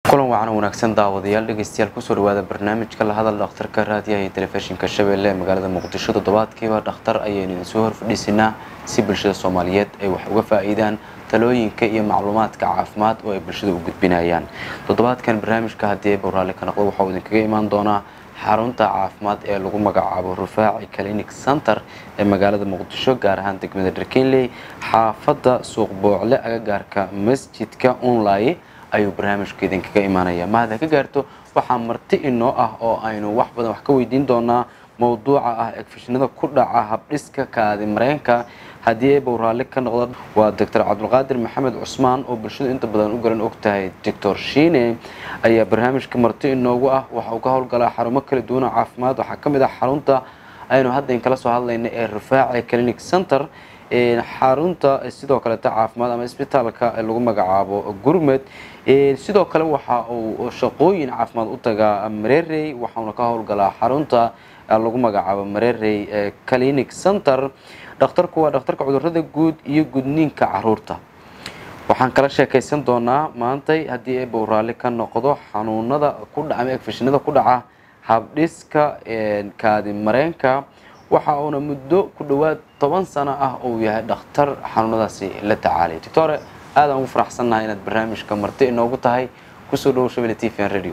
kulan wacan wanaagsan daawadayaal dhegeystayaal kusoo dhawaada barnaamijka la hadal dhakhtarka raadiyaha iyo telefishinka shabeelle ee magaalada muqdisho toddobaadkiiba dhakhtar ayaynu idinsoo horfadhiisinaa si bulshada soomaaliyeed ay wax uga faa-iidaan talooyinka iyo macluumaadka caafimaad oo ay bulshada u gudbinayaan toddobaadkan barnaamijka haddii ay bowraale ka noqdo waxauu idinkaga imaan doonaa xarunta caafimaad ee lagu magacaabo rufaaci clinic center ee magaalada muqdisho gaar ahaan degmada dharkenley xaafadda suuq boocle agagaarka masjidka unlay ayuu barnaamijku idinkaga imaanaya mahad ha ka gaarto waxaa marti inoo ah oo aynu wax badan wax ka weydiin doonaa mowduuca ah egfishnada ku dhaca habdhiska kaadi mareenka haddii ay bowraalle ka noqdo waa doctor cabdulqaadir maxamed cusmaan oo bulshadu inta badan u garan og tahay doctor shiine ayaa barnaamijka marti inoogu ah waxa uu ka howlgalaa xarumo kala duwana caafimaad waxaa ka mid ah xarunta aynu hadda in kala soo hadlayna ee rufaaci clinic center xarunta sidoo kaleeta caafimaad ama isbitaalka lagu magacaabo gurmed sidoo kale waxa uu shaqooyin caafimaad u tagaa marerey waxauna ka howlgalaa xarunta lagu magacaabo marerey clinic center dhakhtarku waa dhakhtarka cudurada guud iyo gudniinka caruurta waxaan kala sheekaysan doonaa maantay haddii ay bowraalli ka noqdo xanuunada ku dhaca ama egfishinada ku dhaca habdhiska kaadi mareenka waxa uuna muddo ku dhowaad toban sano ah uu yahay dhakhtar xanuunadaasi la tacaalay doctore aadaan ugu faraxsannahay inaad barnaamijka marti inoogu tahay kusoo dhowo shabelle t v n radio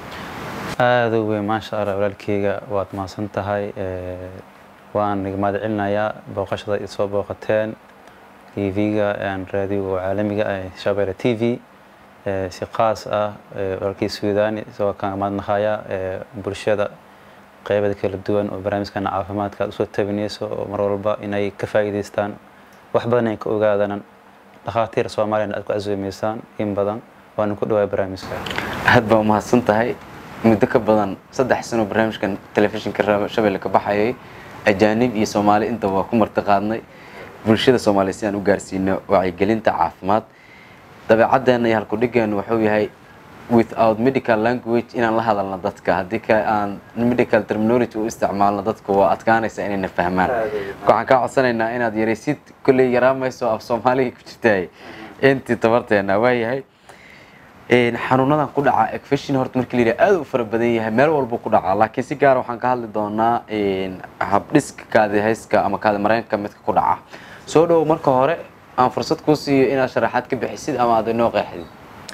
aada u weyn maasha allah walaalkeyga waad mahadsan tahay waan iga mahad celinayaa booqashada i soo booqateen t v-ga raadiyoga caalamiga ah shabelle t v si qaas ah walaalkii suudani isagoo kaan mahadnaqaya bulshada qeybada kala duwan oo barnaamijkana caafimaadka aad usoo tabinayso oo mar walba inay ka faa'iidaystaan wax badan ay ka ogaadaan dhakhaatiir soomaaliyana aad ku casuumaysaan in badan waana ku dhawaay barnaamijka aad baa umahadsan tahay muddo ka badan saddex sano barnaamijkan telefishinka shabelle ka baxayay ajaanib iyo soomaali intaba waa ku marti qaadnay bulshada soomaaliya si aan u gaarsiino wacyigelinta caafimaad dabeecaddeena iyo halkudhigeenu wuxuu yahay without medical language inaan la hadalno dadka haddii ka aan medical terminology u isticmaalno dadku waa adkaanaysa inayna fahmaan waxaan kaa codsanaynaa inaad yaraysid kolley yaraamayso af soomaaliga ku jirtaay intii tabarteena waayahay xanuunadan ku dhaca egfishin horta markii la yidhaha aad u fara badan yahay meel walba ku dhacaa laakiin si gaara waxaan ka hadli doonaa habdhiska kaadihayska ama kaadi mareenka midka ku dhaca soo dhowo marka hore aan fursad kuu siiyo inaad sharaxaad ka bixisid ama aad inoo qeexdid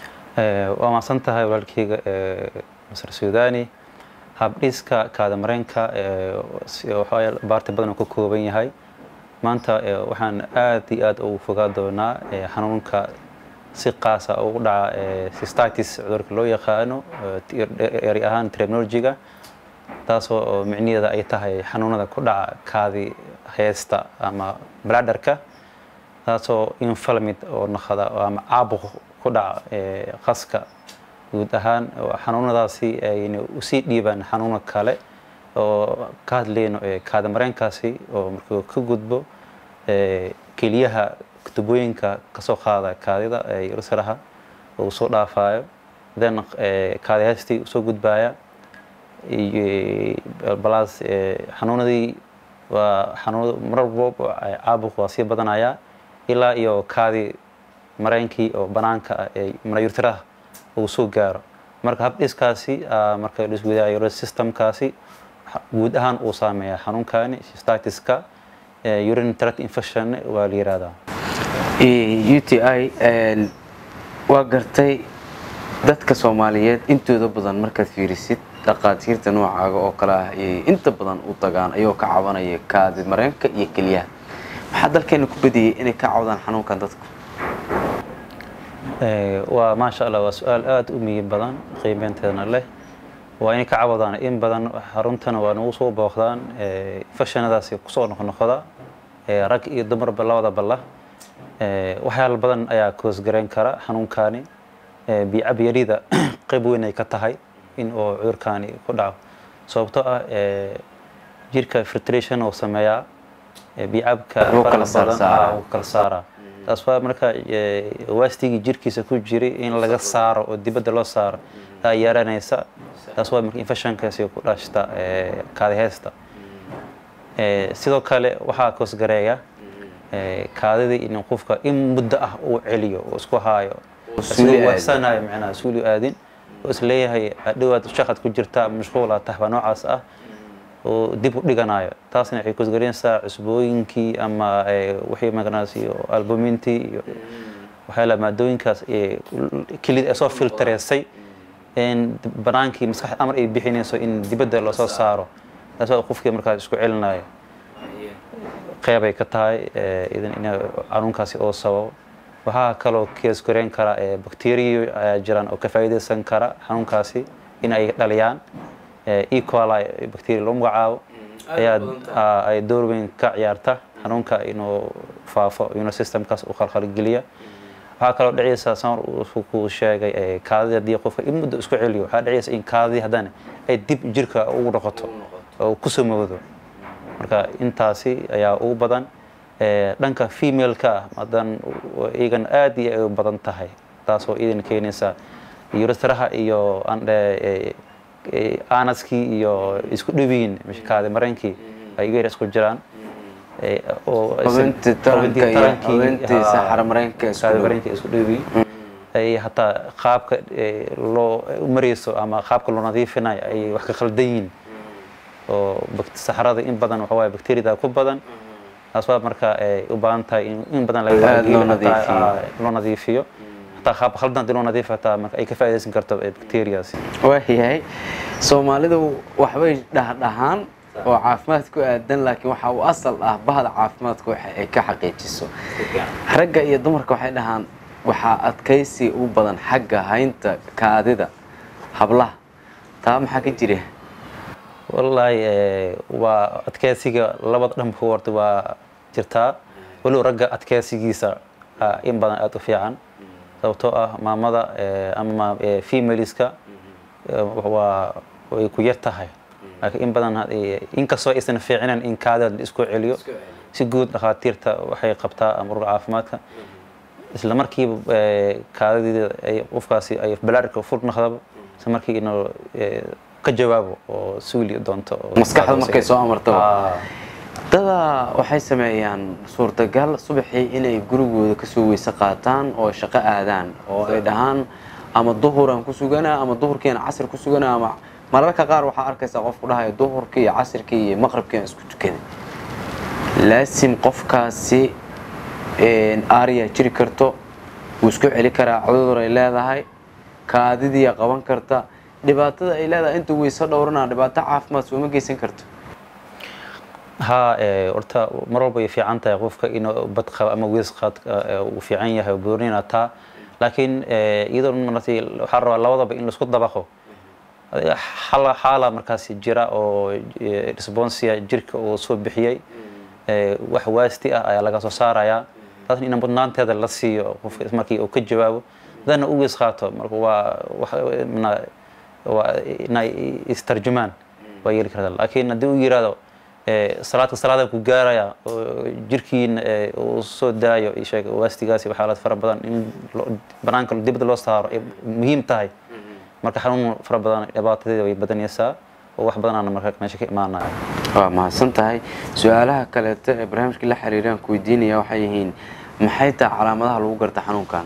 waa mahadsan tahay walaalkeyga masar suudani habdhiska kaada mareenka baarti badan uu ka kooban yahay maanta waxaan aad iyo aad ugu fogaa doonaa xanuunka si qaasa ugu dhaca cystitis cudurka loo yaqaano eri ahaan terminologiga taasoo micniheeda ay tahay xanuunada ku dhaca kaadi heesta ama bladderka taasoo inflamid oo noqda ama caabuq ku dhaca qaska guud ahaan xanuunadaasi ayna usii dhiibaan xanuuno kale oo ka hadleyno kaada mareenkaasi oo markuu ka gudbo keliyaha tubooyinka kasoo qaada kaadida rusaraha uu soo dhaafayo then kaadihastii usoo gudbaya balaas xanuunadii waa xanuun mar walbo caabuq waa sii badanaya ilaa iyo kaadi mareenkii oo banaanka ah ee manayurtiraha uu soo gaaro marka habdhiskaasi marka liswidaayo systemkaasi guud ahaan uu saameeya xanuunkani statiska urine tract infection waa la yihahdaa u t i waa gartay dadka soomaaliyeed intooda badan markaad fiirisid dhaqaatiirta noocaaga oo kale ah ayay inta badan u tagaan ayagoo ka cabanaya kaadi mareenka iyo keliyaha maxaa dalkeena ku badiyey inay ka cawdaan xanuunkan dadku waa maasha allah waa su-aal aada u miyib badan qiimeynteedna leh waa inay ka cawadaan in badan xaruntana waa nagu soo booqdaan infectionadaasi kusoo noqnoqda rag iyo dumarba labada balla waxyaala badan ayaa koosgarayn kara xanuunkani biicab yarida qayb weyn ay ka tahay in oo cudurkani ku dhaco sababtoo ah jirka filtration oo sameeyaa biicabka faraha badan uu kala saaraa taas waa marka waastigii jirkiisa ku jiray in laga saaro oo dibadda loo saaro aa yaranaysa taas waa marka infectionkaasi ku dhashta kaadiheysta sidoo kale waxaa koosgareeya kaadidii in qofka in muddo ah uu celiyo uu isku haayo suuli aadin. waxsanayo macnaha suuli aadin oo isleeyahay adhowaad shaqad ku jirta mashquula tahba noocaas ah oo dib u dhiganayo taasna waxay kusgarinaysaa cusbooyinkii ama wixii maganaas iyo albumintii iyo waxyaala maadooyinkaas kelida ay soo filtareysay in banaankii maskaxda amar ay bixinayso in dibadda lasoo saaro taas waa qofkii markaas isku celinayo qeybay ka tahay idan in xanuunkaasi oo sababo waxaa kaloo kees gareyn kara bacteriyo ayaa jiraan oo ka faa'iidaysan kara xanuunkaasi in ay dhaliyaan e coli bacteria loo magacaabo ayaa ay door weyn ka ciyaarta xanuunka inuu faafo immune systemkaas u khalkhalgeliya waxaa kaloo dhacaysa samar ku sheegay kaadida haddii qofka in muddo isku celiyo waxaa dhacaysa in kaadidii haddana ay dib jirka ugu noqoto oo kusoo moodo marka intaasi ayaa ugu badan dhanka femaleka ah hadan iyagan aad iyo ay u badan tahay taasoo idan keenaysa yurastaraha iyo anaskii iyo isku dhibiin kaadi mareenkii ay iga yar isku jiraan mareenka isku dhibiin ay hataa qaabka loo marayso ama qaabka loo nadiifinayo ay wax ka khaldan yihiin oo saxarada in badan waxa waaye bacteriada ku badan taas waa marka ay u baahan tahay in badan loo nadiifiyo hataa qaab khaldan hadii loo nadiifiyo hataa marka ay ka faa'iidaysan karto bacteriaasi waayahay soomaalidu waxbay dhahdhahaan oo caafimaad ku aadan laakiin waxa uu asal ah bahda caafimaadka waxa ay ka xaqiijiso ragga iyo dumarka waxay dhahaan waxaa adkaysi u badan xagga haynta kaadida hablaha taa maxaa ka jira wallaahi waa adkeysiga labada dhanba horta waa jirtaa weliba ragga adkeysigiisa in badan aada u fiican sababtoo ah maamada ama femaliska waa way ku yar tahay laakiin in badan inkastoo aysan fiicinayn in kaadida la isku celiyo si guud dhakhaatiirta waxay qabtaa ama ururka caafimaadka isla markiiba kaadidii ay qofkaasi ay balaarka fur naqdaba isla markii inuu ka jawaabo oo suuli doonto maskaxda markay soo amartaba dada waxay sameeyaan suurtagal subaxii inay gurigooda kasoo weyse qaataan oo shaqo aadaan oo ay dhahaan ama duhuraan ku suganaa ama duhurkiina casir ku suganaa ama mararka qaar waxaa arkaysaa qofku dhahaya duhurkii iyo casirkii iyo maqribkiian isku tukaday laasim qofkaasi aariyaa jiri karto wuu isku celi karaa cudur ay leedahay kaadidiiya qaban karta dhibaatada ay leedahay inta weyse dhowranaa dhibaato caafimaad sooma geysan karto ha horta mar walba ay fiican tahay qofka inuu bad qabo ama weys qaad uu fiican yahay boornina taa laakiin iyadoo maratay waxaa rabaa labadaba in laisku dabaqo xala xaala markaasi jira oo responsia jirka uu soo bixiyey wax waasti ah ayaa laga soo saarayaa taasna in mudnaanteeda la siiyo qofka markii uu ka jawaabo hadana u weys qaato marka waa waa inay istarjumaan waa yeeli kartaa laakiin haddii uu yiraahdo salaadka salaada ku gaaraya oo jirkiina uu soo daayo sheeg waastigaasi waxaalad fara badan in banaanka dibadda loo saaro ay muhiim tahay marka xanuun fara badan dhibaatadeeda way badanaysaa oo wax badanaana marka meesha ka imaanaya waa mahadsan tahay su-aalaha kaleeto ee barnaamijka la xiriiraan ku weydiinaya waxay yihiin maxay tahay calaamadaha lagu garta xanuunkan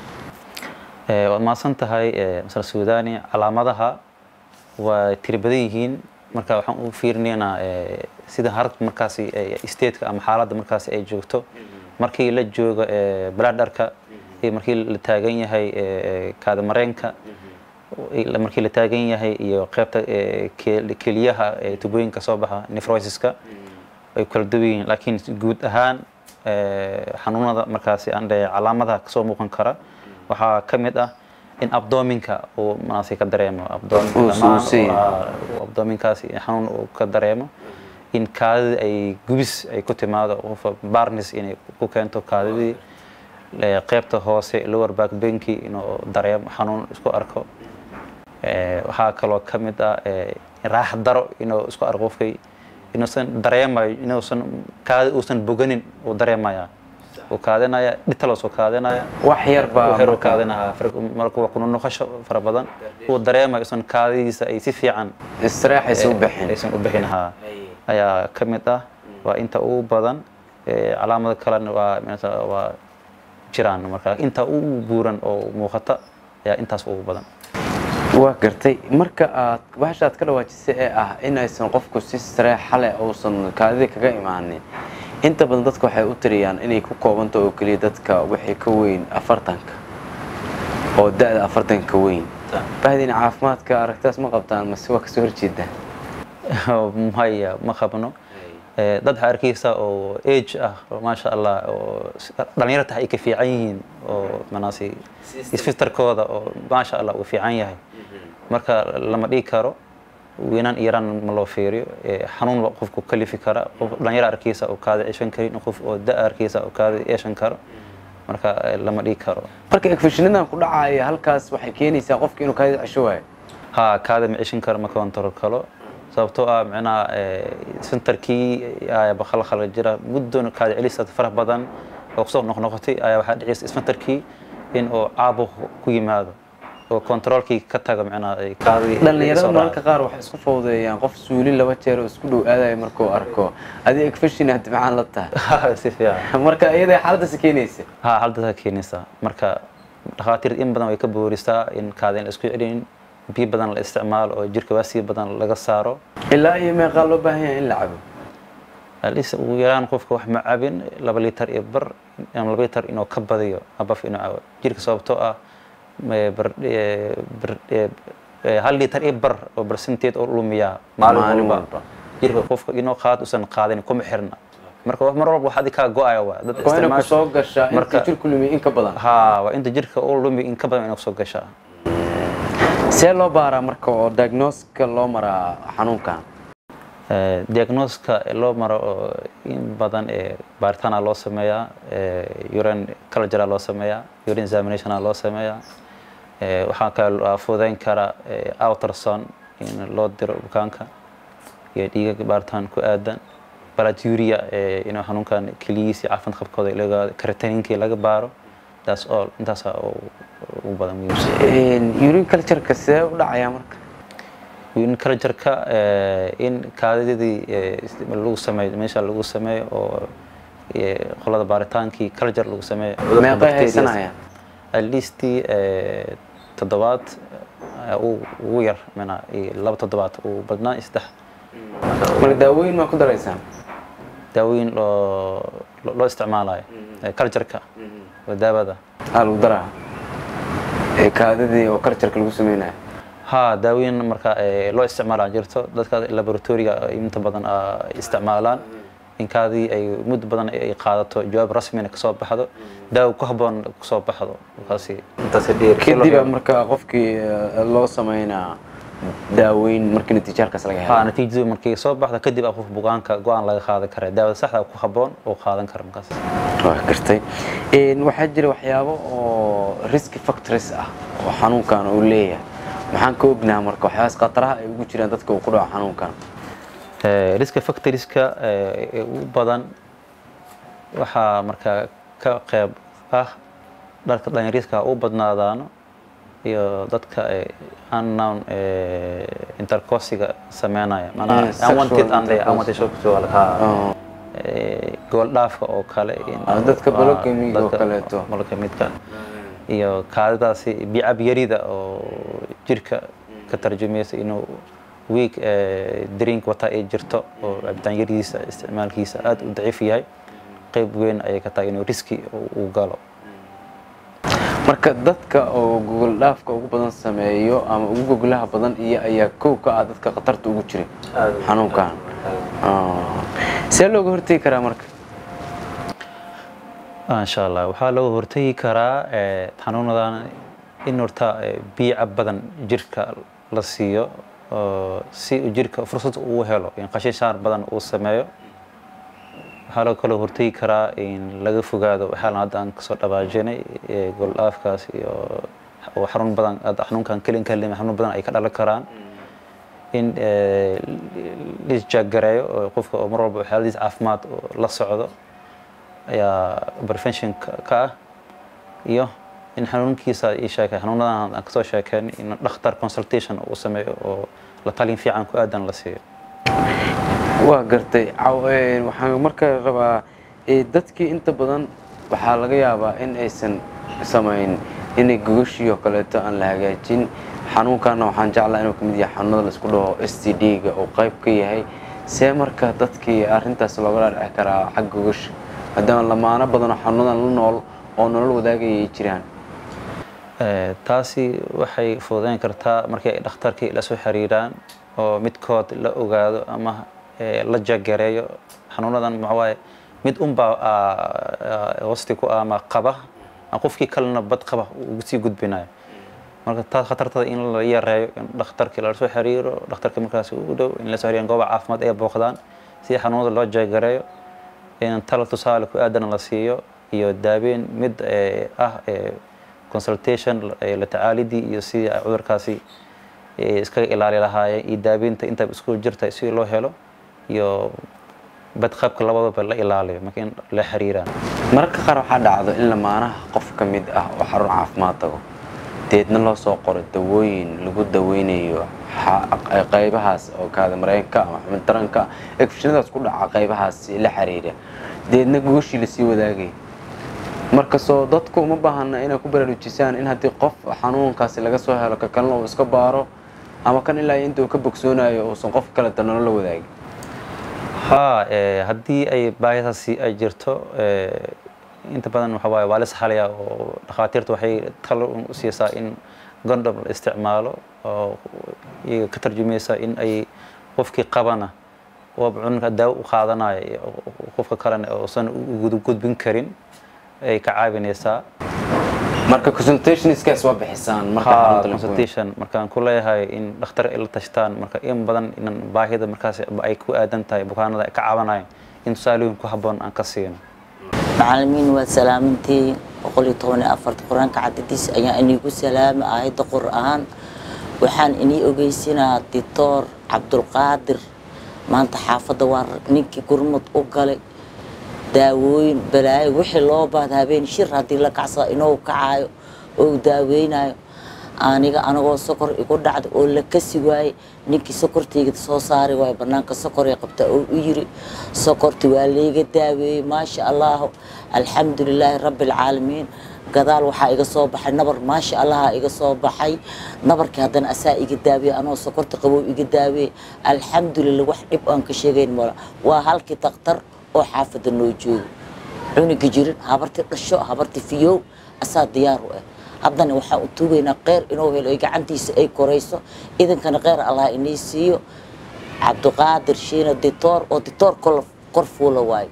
waad mahadsan tahay masar suudani calaamadaha waa tiri badan yihiin marka waxaan u fiirinaynaa sida harag markaasi stateka ama xaaladda markaasi ay joogto markii la joogo baladharka iyo markii la taagan yahay kaadamareenka markii la taagan yahay iyo qaybta keliyaha tubooyinka soo baxa nefrosiska ay kala duwan yihiin laakiin guud ahaan xanuunada markaasi aan dhe calaamadaha kasoo muuqan kara waxaa ka mid ah in abdominka uu maasi ka dareemo abdominkaasi xanuun uu ka dareemo in kaadida ay gubis ay ku timaado qofa barnis inay ku keento kaadidii qaybta hoose lower back benki inuu dareemo xanuun isku arko waxaa kaloo ka mid ah raax daro inuu isku arko qofkay inuusan dareemayo inuusan kaadi uusan boganin uu dareemaya uu kaadinaya dhitalo soo kaadinaya wax yar baa waxyar uu kaadinaya marka waa kuna noqosho fara badan uu dareemayo isan kaadidiisa ay si fiican istiraexaysa u bixin aysan u bixin haa ayaa ka mid ah waa inta ugu badan calaamado kalena waa waa jiraan marka inta ugu buuran oo muuqata ayaa intaas ugu badan waa gartay marka aad bahasha aad ka dhawaajisay ee ah in aysan qofku si sareexa leh uusan kaadida kaga imaanin inta badan dadka waxay u tiriyaan inay ku koobanta oo keliya dadka wixii ka weyn afartanka oo da-da afartanka ka weyn bahdina caafimaadka aragtaas ma qabtaan mase waa kasoo horjeedaa maya ma qabno Eh, dad waxaa arkaysa oo age ah oo maasha allah oo s- dhalinyaro tahay ay ka fiican yihiin oo manaasi isfitarkooda oo maasha allah uu fiican yahay marka lama dhigi karo wiinaan iyo yaraan ma loo fiiriyo Eh, xanuun baa qofku kalifi kara qof dhalinyaro arkaysa oo kaada ceshan karin qof oo da arkaysa oo kaada yeeshan karo marka eh, lama dhigi karo marka egfashinadan ku dhacaya halkaas waxay keenaysaa qofka inuu kaadida cesho waayo ها كذا معيشين كر ما كونتر كله sababtoo ah micnaha centerkii ayaa bakhala khala jira muddo kaada celisa faraha badan oo kusoo noqnoqotay ayaa waxaa dhicaysa centerkii in uu caabuq ku yimaado oo controlkii ka tago micnaha ay kaadii dhalinyarada mararka qaar waxay isku fawdeeyaan qof suuli laba jeer oo isku dhow aadaya markuu arko adi egfashin haddi maxaan la tahay si fiican marka iyada xaaladdaasi keenaysa ha haldaasa keenaysaa marka dhakhaatiirta in badan way ka boorisaa in kaada in la isku celin biyo badan la isticmaalo oo jirka waasiga badan laga saaro ilaa iyo meeqaa loo baahan yahay in la cabo alis ugu yaraan qofka wax ma cabin laba litar iyo bar ama laba litar inuu ka badiyo abaf inuu cabo jirka sababtoo ah me- bar- eh, bar- eh, eh, hal litar iyo bar oo barsenteed oo lumiyaa Maalin maalin walba. walba jirka qofka inuu qaad usan qaadin kuma xirna marka wax mar walba wax adi kaa go-aya waa dad waa inay ku isticmaasha soo gashaa intii marka- jirku lumiya in ka badan ha waa inta jirka uu lumi in ka badan inuu soo gashaa see loo baaraa marka oo diagnoska loo maraa xanuunkan Eh, diagnoska loo maro oo in badan ee baaritaana loo sameeyaa eh, urine culture loo sameeyaa urine examination loo sameeyaa Eh, waxaa kale loo fududeyn kara eh, ultrasound in loo diro bukaanka iyo dhiiga baaritaan ku aadan balaturia inuu xanuunkan keliyiisi caafimaad qabkooda laga karataninkii laga baaro that's all intaasa ugu badan muhiimsan urine cultureka see u dhacayaa marka in cultureka in kaadidii lagu sameeyo meesha lagu sameeyo oo eh, qolada baaritaankii culture lagu sameeyo cudurka meeqay bacterias. haysanayaan at least eh, toddobaad eh, ugu ugu yar mana iyo laba toddobaad ugu badnaa iyo saddex marka daawooyin maa ku daraysaan daawooyin loo loo- loo isticmaalayo eh, cultureka oo daawada aa lagu daraa ee kaadidii oo cultureka lagu sameynayo ha daawooyin marka eh, loo isticmaalaa jirto dadka laboratoriga ay inta badan ah, isticmaalaan inkaadii ay muddo badan ay qaadato jawaab rasmina kasoo baxdo daawo ku habboon kasoo baxdo markaasi intaas kadib marka qofkii eh, loo sameynaa daaweyn markii natiijo halkaas laga ha helo natiijadu markay soo baxdo kadib aa qof bukaanka go-aan laga qaadan kara daawada saxda ku habboon oo qaadan kara markaas waa gartay Een, waxaa jira waxyaabo oo risk factors ah oo xanuunkan uu leeyahay maxaan ka ognaha marka waxyaabaas khataraha ay ugu jiraan dadka uu ku dhaco xanuunkan Eh, riska factorieska eh, ee ugu badan waxaa markaa ka qeyb ah dharka dhalinyariska u badnaadaano iyo dadka eh, unknown eh, intercoursiga sameynaya Eh, manaa sexual unwanted and intercourse. unwanted sexual ha Oo, Eh, gobol dhaafka oo kale in- Ah, dadka waa polygamy oo dadka kaleeto. polygamidka iyo kaadidaasi bicab yarida oo jirka ka tarjumaysa inuu week eh, drink wata ay jirto oo cabitaan yaridiisa isticmaalkiisa aad u daciif yahay qayb weyn ayay ka tahay inuu riski uu galo marka dadka oo gogol dhaafka ugu badan sameeyo ama ugu gogolaha badan iyo ayaa kow ka ah dadka khatarta ugu jira xanuunkan Oo. see looga hortegi karaa marka insha allah waxaa looga hortagi karaa eh, xanuunadan in horta eh, biyo cab badan jirka la siiyo oo si uu jirka fursad uu helo in qashishaar badan uu sameeyo waxaa loo kaloo hortagi karaa in laga fogaado waxyaalan hadda aan kasoo dhabaajinay eh, goldhaafkaas iyo oo xarun badan hadda xanuunkan kelin kalima xanuun badan ay ka dhalan karaan in eh, lisjaagareeyo oo qofka oo mar walba waxyaaladiis caafimaad oo la socdo ayaa prevention ka ka ah iyo in xanuunkiisa ii sheekay xanuunadan aan kasoo sheekeen in dhakhtar consultation uu sameeyo oo la talin fiican ku aadan la siiyo waa gartay Caw- een, waxaan marka rabaa ee, dadkii inta badan waxaa laga yaabaa in aysan samayn inay gogashii oo kaleeto aan la hagaajin xanuunkaana waxaan jeclaa inuu kamid yahay xanuunada laisku dhaho s t d-ga oo qayb ka yahay see marka dadkii arrintaas looga dhaadhici karaa xagga gogasha maadaama lamaano badanoo xanuunadan la nool oo nolol wadaagayay jiraan taasi waxay fududeyn kartaa markii ay dhakhtarkii la soo xiriiraan oo midkood la ogaado ama la jagareeyo xanuunadan maxawaaye mid unbaa wasti ku ama qaba qofkii kalena bad qaba ugu sii gudbinayo marka taas khatartada in la yareeyo in dhakhtarkii lala soo xiriiro dhakhtarka markaas u dhow in la soo xiriiraan gooba caafimaad ay booqdaan si xanuunada loo jagareeyo in talo tusaale ku aadana la siiyo iyo daaweyn mid ah consultation la tacaalidii iyo sidii ay cudurkaasi iskaga ilaali lahaayeen iyo daaweynta inta isku jirta si loo helo iyo badqabka labadaba la ilaaliyo marka in la xiriiraan mararka qaar waxaa dhacdo in lamaanaha qof ka mid ah oo xarun caafimaad tago deedna loo soo qoro dawooyin lagu daweynayo qaybahaas oo kaada mareenka ama xubin taranka egfishinadaas ku dhaca qaybahaas la xiriira deedna gooshii lasii wadaagay markasoo dadku uma baahana inay ku baraarujisaan in haddii qof xanuunkaasi laga soo helo ka kalena uu iska baaro ama kan ilaa inta uu ka bogsoonayo uusan qof kale danolo la wadaagin haa haddii ay baahidaasi ay jirto inta badan waxa waaye waa la saxalaya oo dhakhaatiirta waxay talo u siisaa in gondom la isticmaalo oo iyaga ka tarjumaysa in ay qofkii qabana waaba cununka daawo u qaadanayo qofka kalena uusan u gudbin karin ay ka caawinaysaa marka consultationskaas waa bixisaan marka consultation markaan ku leeyahay in dhakhtar ay la tashtaan marka in badan inan baahida markaas ay ku aadan tahay bukaanada ka caawinayan in tusaalooyin ku habboon aan ka siino macalimiin waa salaamintii boqol iyo toban iyo afarta qur-aanka cadadiis ayaa iniigu salaama aayadda qur-aan waxaan inii ogeysinaa dictor cabdulqaadir maanta xaafadda waa ninkii gurmud u galay daawooyin balaayo wixii loo baahda habeen shir haddii la kacsada inuu kacaayo oo daaweynayo aniga anagoo sokor igu dhacda oo la kasi waayey ninkii sokortayga soo saari waayo banaanka sokoree qabta oo u yiri sokorti waa layga daaweeyey maasha allahu alxamdu lilaahi rabbi alcaalamiin gadaal waxaa iga soo baxay nabar maasha allaha iga soo baxay nabarkii haddana asaa iga daaweeye anoo sokorta qabow iga daaweeye alxamdulillah wax dhib aan ka sheegayn mala waa halkii daktar oo xaafadda noo joogo cuniga jirin habartii dhasho habartii fiyow asaa diyaar u ah haddana waxaan u tuugaynaa kheyr inuu helo ay gacantiisa ay korayso idinkana kheyr allah inii siiyo cabdiqaadir shiina ditoor oo ditoor kor fuula waayo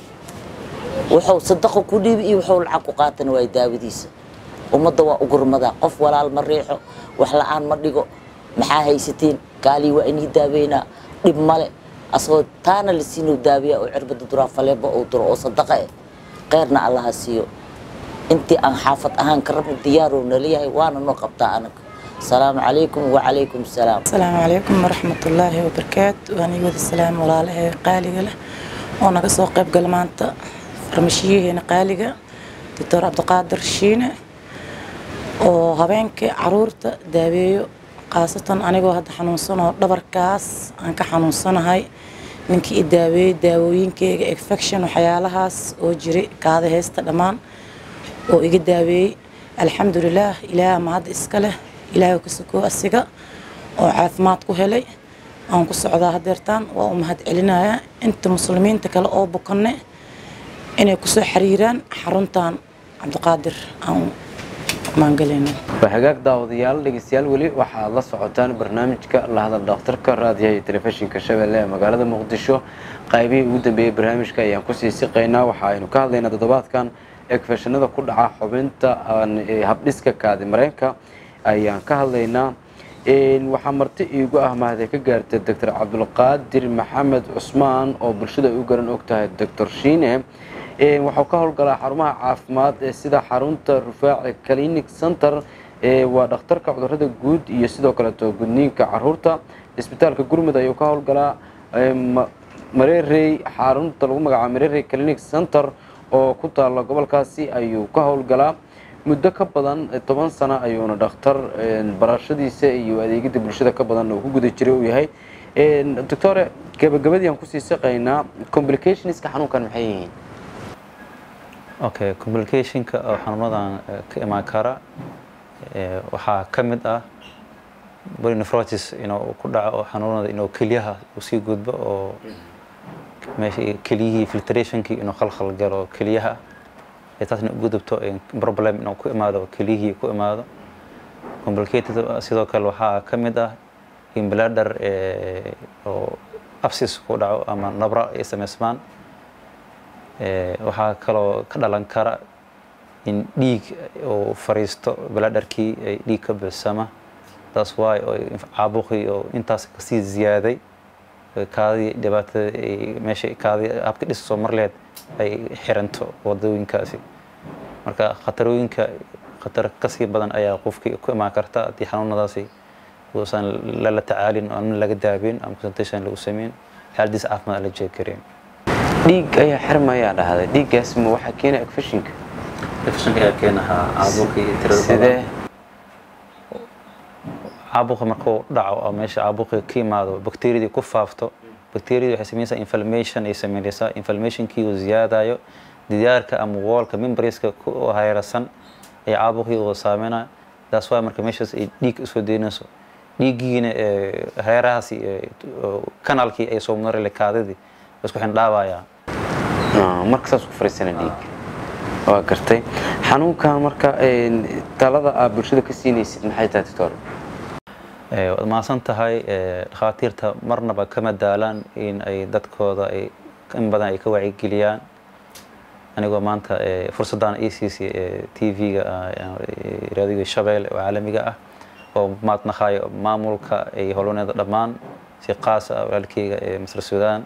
wuxuu sadaqo ku dhiibi iyo wuxuu lacag ku qaatana waay daawadiisa ummadda waa ugurmadaa qof walaal ma riixo wax la-aan ma dhigo maxaa haysatiin kaalii waa inii daaweynaa dhib male asagoo taana la siinuu daawiyaa oo cirbada duraa faleebo uu duro oo sadaqa eh kheyrna allaha siiyo intii aan xaafad ahaan ka rabna diyaaruu nalayahay waana noo qabtaa anaga asalaamu calaykum wacalaykum salaam asalaamu calaykum waraxmatullaahi wabarakaatu waan ii wada salaam walaalahe qaaliga leh oo naga soo qayb gala maanta farmashiyaheena qaaliga doctor cabdiqaadir shiine oo habeenkii caruurta daaweeyo khaasatan anigoo hadda xanuunsanoo dhabarkaas aan ka xanuunsanahay ninkii i daaweeyey daawooyinkeyga infection waxyaalahaas oo jiray kaada heesta dhammaan oo iga daaweeyey alxamdulilaah ilaah ma hadda iska leh ilaahay ka sokoo asiga oo caafimaad ku helay aan ku socdaa hadeertaan waa u mahad celinayaa inta muslimiinta kale oo bukanne inay kusoo xiriiraan xaruntan cabdiqaadir aan maangalayna waa hagaag daawadayaal dhegeystayaal weli waxaad la socotaan barnaamijka la hadal dhakhtarka raadiyaha iyo telefishinka shabeelle ee magaalada muqdisho qaybihii ugu dambeeyey barnaamijka ayaan kusii siqaynaa waxa aynu ka hadlaynaa toddobaadkan egfeshanada ku dhaca xubinta habdhiska kaadi mareenka ayaan ka hadlaynaa waxaa marti iigu ah mahadee ka gaartay doctor cabdulqaadir maxamed cusmaan oo bulshada ay u garan og tahay doctor shiine waxuu ka howlgalaa xarumaha caafimaad ee sida xarunta rufaaci clinic center waa dhakhtarka cudurada guud iyo sidoo kaleeto gudniinka caruurta isbitaalka gurmud ayuu ka howlgalaa marerey xarunta lagu magacaabo marerey clinic center oo ku taala gobolkaasi ayuu ka howlgalaa muddo ka badan toban sano ayuuna dhakhtar barashadiisa iyo adeegida bulshada ka badan uu ku guda jiray uu yahay doctore gabagabadii aan kusii siqaynaa complicationska xanuunkan maxay yihiin okay complicationka oo xanuunadan ka imaan kara waxaa ka mid ah polynefrotis inuu ku dhaco oo xanuunada inuu kelyaha uu sii gudbo oo meesha kelyihii filtrationkii inuu khalkhal galo kelyaha ee taasna u gudubto problem inuu ku imaado kelyihii ku imaado complicated sidoo kale waxaa ka mid ah in bladder oo absis ku dhaco ama nabra ay samaysmaan waxaa kaloo ka dhalan kara in dhiig uu fariisto bladderkii ay dhiig ka buuxsama taas waay oo caabuqii oo intaas kasii ziyaaday kaadii dhibaatada ay meesha kaadii habka dhis soo marleed ay xiranto wadooyinkaasi marka khatarooyinka khatar kasii badan ayaa qofkii ku imaan karta haddii xanuunadaasi uusan lala tacaalin oo aan laga daabin ama consultation lagu sameyn xaaladiis caafimaad la jeeg karin dhiig ayaa xirmayaa dhahday dhiiggaas ma waxaa keena agfashinka infekshanka ayaa keenaha caabuqii tirada sidee caabuqa markuu dhaco oo meesha caabuqii ka yimaado bakteeriyadii ku faafto bakteeriyadii waxay sameynaysaa inflammation ay sameynaysaa inflammationkii uu ziyaadayo diyaarka ama woolka membraneska ku hareeraysan ee caabuqii uu saameynaya taas waa marka meeshaas ay dhiig usoo deynayso dhiiggiina hareerahaasi kanaalkii ay soo marale kaadidii isku xindhaabayaa marka saas ku fariisana dhiig waa gartay xanuunkan marka talada aad bulshada ka siinaysid maxay tahay doctor waad mahadsan tahay dhakhaatiirta marnaba kama daalaan in ay dadkooda ay in badan ay ka wacyigeliyaan anigoo maanta fursaddan e c c t v-ga raadiga shabeelle oo caalamiga ah oo maadnaqaayo maamulka ay howlwaneeda dhammaan si qaas ah walaalkeyga ee masar suudaan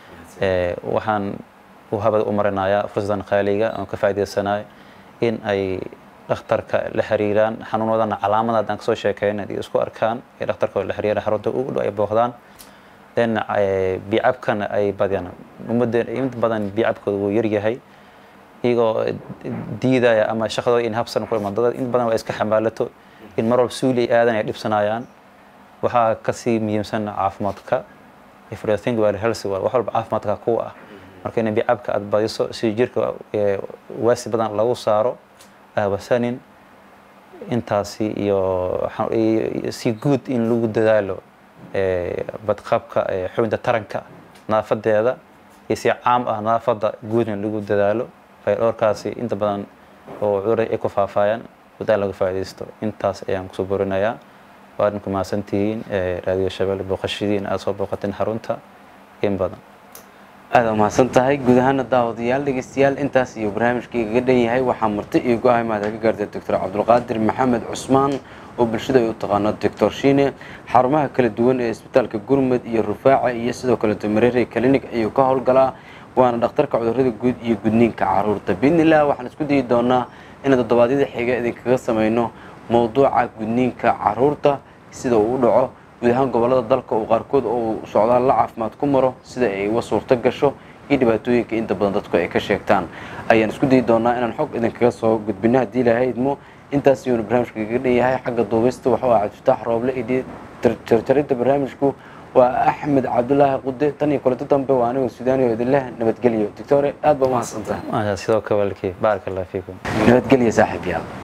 waxaan u habada u marinayaa fursaddan qaaliga oon ka faa'iidaysanayo in ay dhakhtarka la xiriiraan xanuunadana calaamada haddaan kasoo sheekeyna haddii isku arkaan ee dhakhtarka la xiriiraan xarunta ugu dhow ay booqdaan then bicabkana ay badiyaan ummadda inta badan bicabkooda wuu yaryahay iyagoo diidaya ama shaqadooda in habsan ku imaan dad in badan waa iska xamaalato in mar walba suuli ay aadan ay dhibsanayaan waxaa kasii muhiimsan caafimaadka everything waa healthy waa wax walba caafimaadka kuwa ah marka in bicabka aad badiso si jirka waasi badan lagu saaro ahwasanin intaasi iyo si guud in lagu dadaalo badqabka xubinta taranka naafadeeda iyo si caam ah naafada guud in lagu dadaalo fayadhoorkaasi inta badan oo cudur ay ku faafayaan wadaan laga faa'iidaysto intaas ayaan kusoo borinayaa waad ku mahadsantihiin raadiyo shabeelle booqashadiina aad soo booqateen xarunta in badan aada umahadsan tahay guud ahaana daawadayaal dhegeystayaal intaas iyo barnaamijka igaga dhan yahay waxaa marti iyo go-ahay mahad ka gaartay doctor cabdulqaadir maxamed cusmaan oo bulshada ay u taqaano doctor shiine xarumaha kala duwan ee isbitaalka gurmud iyo rufaaca iyo sidoo kaleeto mareere clinic ayuu ka howlgalaa waana dhakhtarka cudurrada guud iyo gudniinka caruurta biidnillah waxaan isku dayi doonaa inaan toddobaadyada xiga idinkaga sameyno mowduuca gudniinka caruurta sida uu u dhaco guud ahaan gobolada dalka oo qaarkood uu socdaal la caafimaad ku maro sida ay uga suurto gasho iyo dhibaatooyinka inta badan dadku ay ka sheegtaan ayaan isku dayi doonaa inaan xog idinkaga soo gudbino haddii ilaahay idmo intaas iyuuna barnaamijka kaga dhan yahay xagga duubista waxuu ah cabdifitaax rooble iyo jarjaridda barnaamijku waa axmed cabdulaahi qude tan iyo kulanto dambe waa anigoo suudaaniyo idinleh nabadgelyo doctore aad baa umahadsantahay sidoo kale walaalkii baaraka allah fiikum nabadgelyo saaxiib yaal